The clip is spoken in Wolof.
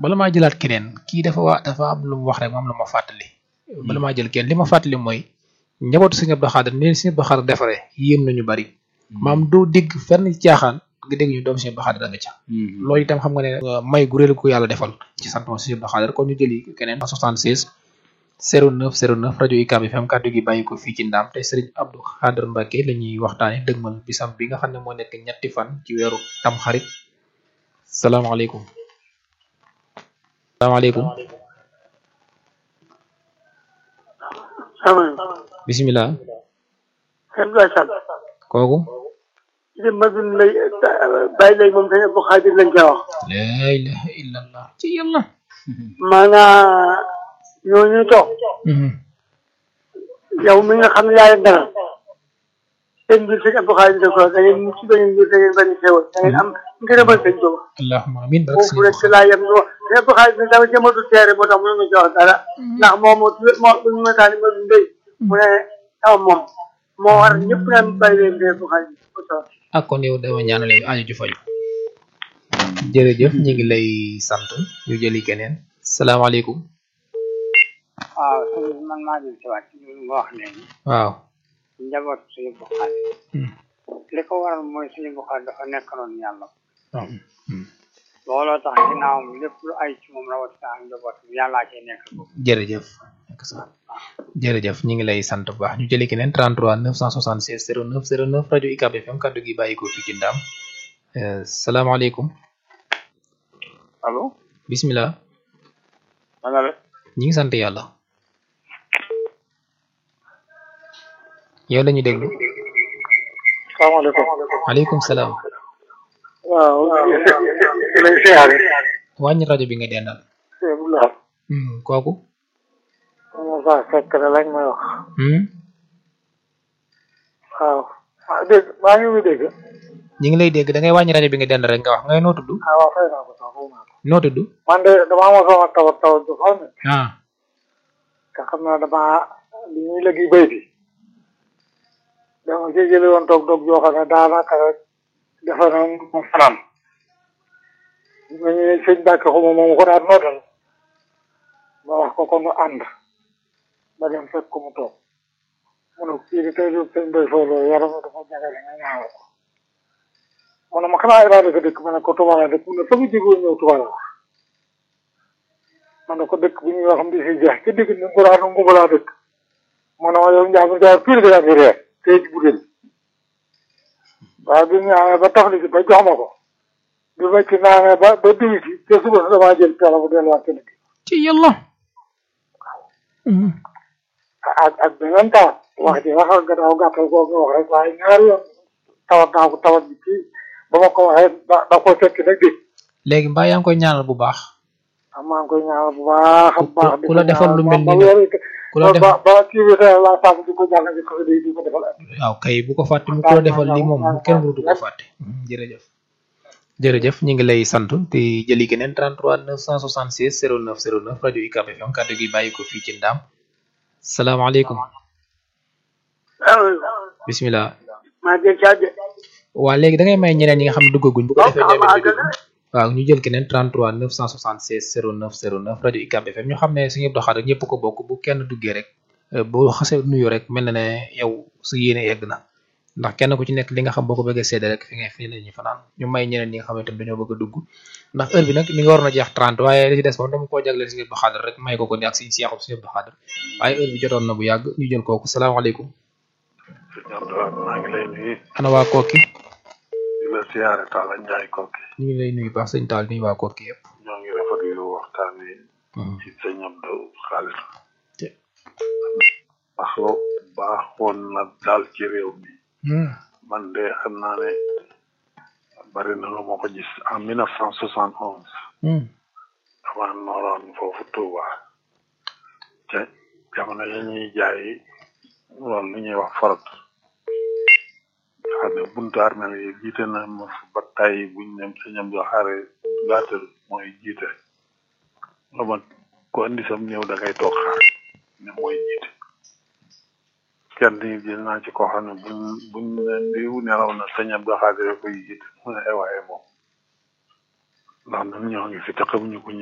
bala maa jëlaat keneen kii dafa wa dafa am lu mu wax rek moom la ma fàttali bala maa jël kenn li ma fàttali mooy njabootu sëñ Abdou Khadre ni leen sëñ Abdou Khadre defaree yéem nañu bari maam doo dégg fenn caaxaan nga dégg ñu doom sëñ Abdou Khadre da nga ca loolu itam xam nga ne may gu réel ko yàlla defal ci sant moom sëñ Abdou Khadre kon ñu jëli keneen 76 09 09 rajo UCAB FM kàddu gi bàyyi ko fii ci ndaam tey sëriñ Abdou Khadre Mbacke la ñuy waxtaane dëgmal bisam bi nga xam ne moo nekk ñetti fan ci weeru tam xarit salaamaaleykum salaamaaleykum bisimilah sëñ Abdoulaye Sall kooku ci madun lay bàyyi lay moom sëñ Abdou Khadre lañ koy wax la ilaha illallah ci yàlla maanaa ñooñu toog yow mi nga xam ne yaa leen dalal seen biir sëñ Abdou Khadre da ko da ngeen mucc da ngeen biir da ngeen bari xewal da ngeen am ngërëmal sëñ Tuuba allahumma amin barke foofu rek laa yem no sëñ Abdou Khadre ne dama jëmatu teere moo tax mënu ma ci wax dara ndax moom moo moo bu ñu mataani ma mbéy mu ne sama moom moo war ñëpp naan bàyyi leen sëñ Abdou Khadre ak kon yow dama ñaanale aajo ju faju jërëjëf ñu ngi lay sant ñu jëli keneen salaamaaleykum waaw sëñ man maa jël si waat li nga wax léegi waaw njaboot suñu Buxaari li ko waral mooy suñu Buxaari dafa nekkaloon yàlla looloo tax ginnaawam lépp lu ay ci moom rawatina ak njaboot yàllaa cay nekk jërëjëf jërëjëf ñu ngi lay sant bu baax ñu jëli keneen 33 976 09 09 rajo UCAB FM kaddu gi bàyyi ko fii ci ndaam salaamaaleykum allo bisimilah na nga def ñi ngi sant yàlla yow lañu déglu salaamaaleykum aleykum salaam waaw lay siyaare wàññi rajo bi nga dendal kooku Moussa Seck la lañ may wax waaw ah dégg maa ngi muy dégg ñi ngi lay dégg da ngay wàññi rajo bi nga dendal rek nga wax ngay noo tudd ah waaw fay naa ko sax fay naa ko noo tudd man de damaa mosoon a tawat tawat ju xaw ne ah te xam naa damaa li ñuy léegi béy bi dama ci jële woon toog toog joo xam ne daanaka rek dafa na mu fanaan ma ñu ne sëñ Mbàkke xuma moom ko daan nootal ma wax ko ko nu ànd ba dem fekk ko mu toog mu ne kii di tey jii sëñ Bay Fawlo yaram dafa jagale nga ñaanal ko mu ne ma xanaa Ibrahima dëkk dëkk ma ne ko Touba la dëkk mu ne fa mu jógee ñëw Touba la wax ma ne ko dëkk bu ñuy wax mbi si jeex ci digg ni nguraanu ngumbalaa dëkk mu ne ma yow njaamu njaay pire ga yaa ngi reer tey ci budel waaye bi ñu ñaanee ba tafli ci ba jox ma ko bi ma ci naanee ba ba diwi ci te suba sa damaa jël peela bu delluwaat ci dëkk ci yàlla ak ak beneen tawat wax ji wax nga daaw gàttal koo nga wax rek waaye ñaari yoon tawat naa ko tawat bi kii ba ma ko waxee da da ko fekk nag dégg léegi mbaa yaa ngi koy ñaanal bu baax am maa ngi koy ñaanal bu baax a baax ku la defal lu mel ni ba nag weer ku la def ba ba kii bi tey laa sàmm di ko jàng di ko di ko defal ak waaw kay bu ko fàtte mu ko la defal li moom kenn mënatu ko fàtte jërëjëf jërëjëf ñu ngi lay sant te jëli keneen 33 976 09 09 rajo UCAB FM kaddu gi bàyyi ko fii ci ndaam salaamaaleykum bisimilah maa jël caa de waa léegi da ngay may ñeneen ñi nga xam ne duggaguñ bu ko defee ñoom it ñu dugg waaw ñu jël keneen 33 976 09 09 rajo UCAB FM ñu xam ne suñu Abdou Khadre ñëpp ko bokk bu kenn duggee rek boo xasee nuyu rek mel na ne yow su yéene egg na ndax kenn ku ci nekk li nga xam boo ko bëggee seede rek fi nga fi la ñuy fanaan ñu may ñeneen ñi nga xam ne tam dañoo bëgg a dugg ndax heure bi nag mi ngi waroon a jeex 30 waaye li ci des moom dama koo jagleel suñu Abdou Khadre rek may ko ko ni ak suñu seexub suñu Abdou Khadre waaye heure bi jotoon na bu yàgg ñu jël kooku salaamaaleykum maa ngi lay nuyu ana waa kooki di la siyaare Talla Ndiaye kooki ñu ngi lay nuyu baax sëñ Taal nuyu waa kooki yëpp ñoo ngi rafetlu waxtaan wi ci sëñ Abdou Khadre baaxoo baaxoon na daal ci réew mi man de xam naa ne bari na lu ma ko gis en mille neuf cent soixante onze dama nooroon foofu Touba te jamono yi ñuy jaay loolu lu ñuy wax forot xam ne buntu armel yi jiite na ma fa ba tay buñ dem sëñ Abdou Khadre gàttal mooy jiite la ma ko indi sam néew da ngay toog xaar ne mooy jiite kenn ni jël naa ci koo xam ne buñ buñ ne diw nelaw na sëñ Abdou Khadre koy jiite mu ne ay waaye moom ndax ñun ñoo ngi fi te xamuñu ko ñu